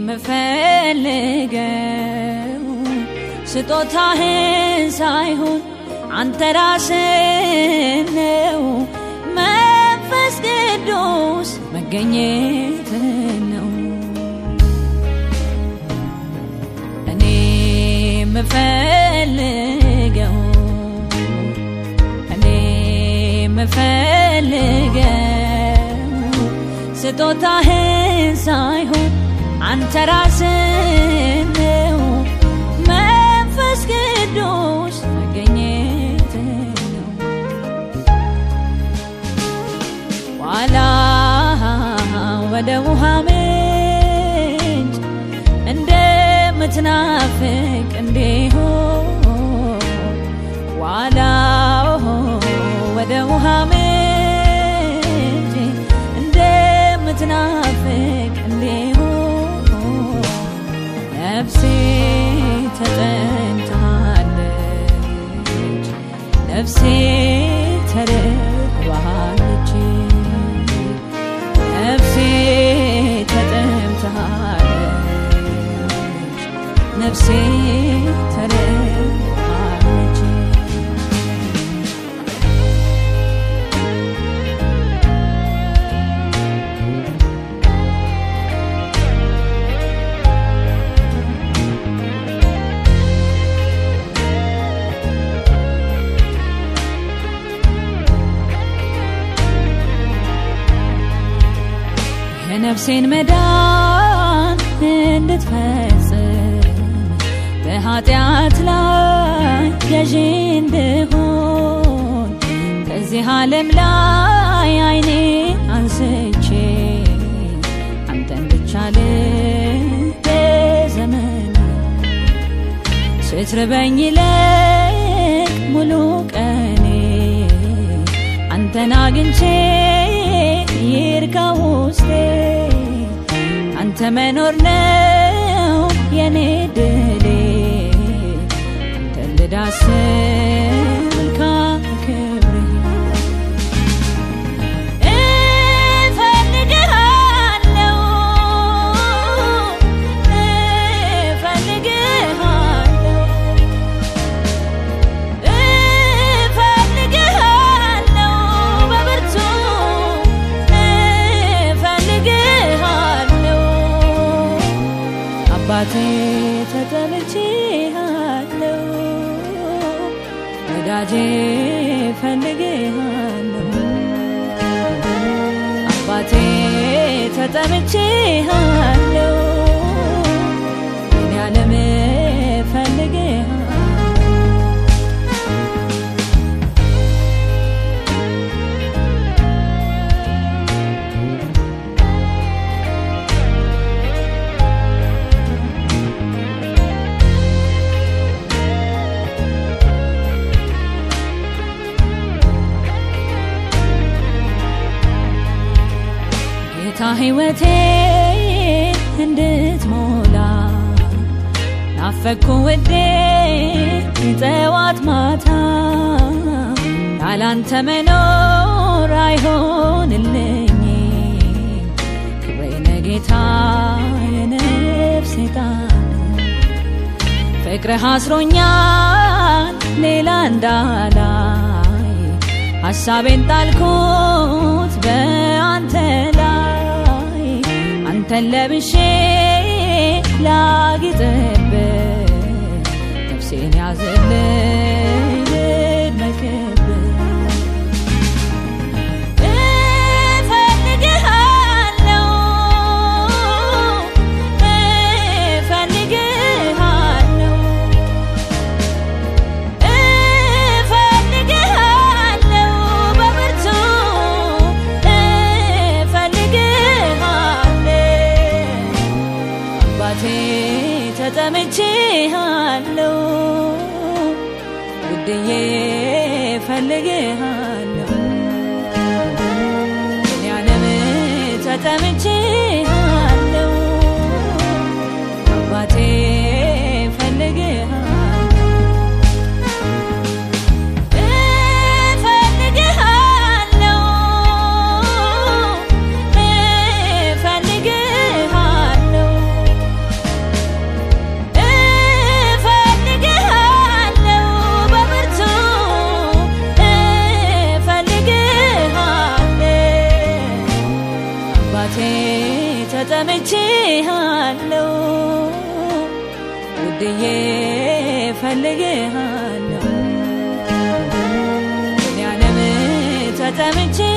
የምፈልገው ስጦታህን ሳይሆን አንተ ራስህ ነው። መንፈስ ቅዱስ መገኘት ነው። እኔ የምፈልገው እኔ የምፈልገው ስጦታህን ሳይሆን አንተ ራስህ ነው። መንፈስ ቅዱስ መገኘት ነው። ዋላ ወደ ውሃ ምንጭ እንደምትናፍቅ እንዲሁ ዋላ ወደ ውሃ ምንጭ እንደምትናፍቅ እንዲሁ ነፍሴ ተጠንታለች፣ ነፍሴ ተርባለች፣ ነፍሴ ተጠምታለች፣ ነፍሴ ተርባለች። የነፍሴን መዳን እንድትፈጽም በኃጢአት ላይ ገዢ እንድሆን ከዚህ ዓለም ላይ አይኔ አንስቼ አንተን ብቻ ልዘመን ስትርበኝ ይልቅ ሙሉ ቀኔ አንተን አግኝቼ ይርካ ውስጤ አንተ መኖር ነው የኔ ድሌ አንተን ልዳስል ከክብሬ እፈልግሃለሁ እፈልግሃለሁ እፈልግሃለሁ በብርቱ እፈልግሃለሁ አባቴ ተጠልቼሃለሁ ወዳጄ እፈልግሃለሁ አባቴ ተጠምቼሃለሁ እኔ ዓለም እፈልግሃለሁ ጌታ ሕይወቴ እንድትሞላ ናፈኩ ውዴ ጠዋት ማታ ያላንተ መኖር አይሆንልኝ ክብሬነ ጌታ የነፍሴ ጣን ፍቅርህ አስሮኛል ሌላ እንዳላይ ሀሳቤን ጣልኩት በአንተ ላይ አንተን ለብሼ ላጊጥብህ ነፍሴን ያዝልኝ ልድመቅብህ እፈልግሃለሁ እፈልግሃለሁ እፈልግሃለሁ በብርቱ እፈልግሃለሁ አባቴ ተጠምቼሃለሁ ውድዬ እፈልግሃለሁ እኔ ዓለም ተጠምቼሃለሁ አባቴ እፈልግሃለሁ እፈልግሃለሁ እፈልግሃለሁ አባቴ ተጠምቼሃለሁ ውድዬ ፈልጌሃለሁ ያለም ተጠምቼ